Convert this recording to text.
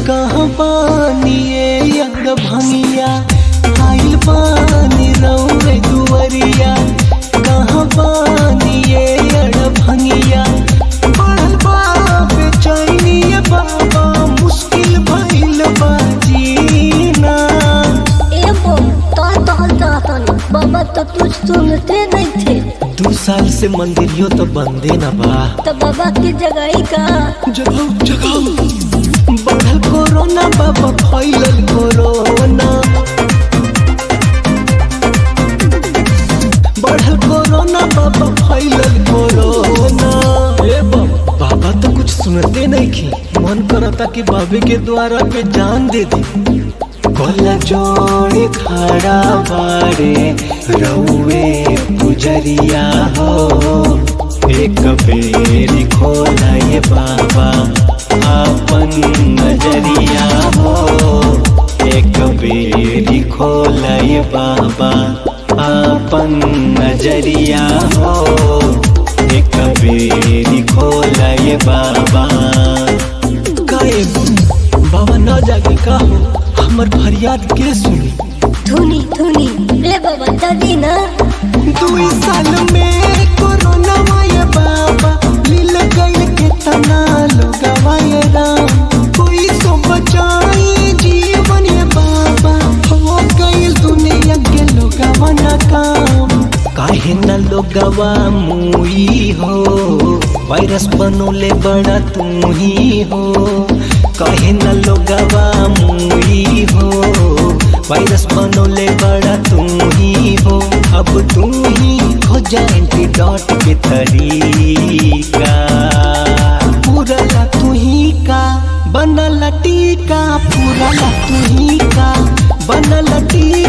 कहाँ बानिए यंग भंगिया आइल बानी रौवे दुवरिया कहाँ बानिए यड़ भंगिया बढ़ल बा बेचैनिए बाबा मुश्किल भइल बा जीना ए बम तो तहल तहतनी बाबा तो कुछ सुनते नहीं थे दू साल से मंदिरियो तो बंदे न बा तो बाबा की जगह का जगाओ जगाओ बढ़ल कोरोना बाबा फैलल कोरोना बढ़ल कोरोना बाबा फैलल कोरोना ए बाबा बाबा तो कुछ सुनते नहीं की मन करता कि बाबे के द्वारा पे जान दे दे कोला जोड़े खड़ा बारे रउए गुजरिया हो एक बेरी खोला ये बाबा आपन नजरिया हो एक बेरी खोला ये बाबा आपन नजरिया हो एक बेरी खोला ये बाबा काहे बाबा न जागे का हो हमर फरियाद के सुनी धुनी धुनी रे बाबा दादी ना दुई साल में कोरोना माये बाबा मिल गई कितना लोग वाये राम कोई सो बचाई जीवन ये बाबा हो गई दुनिया के लोग वना काम काहे न लोगवा मुई हो वायरस बनोले बड़ा तू ही हो काहे न लोगवा मुई हो वायरस बनोले बड़ा तू ही हो अब तू ही हो जा एंटीडॉट के तरीका पूरा ला तू ही का बनल टीका पूरा ला तू ही का बनल टीका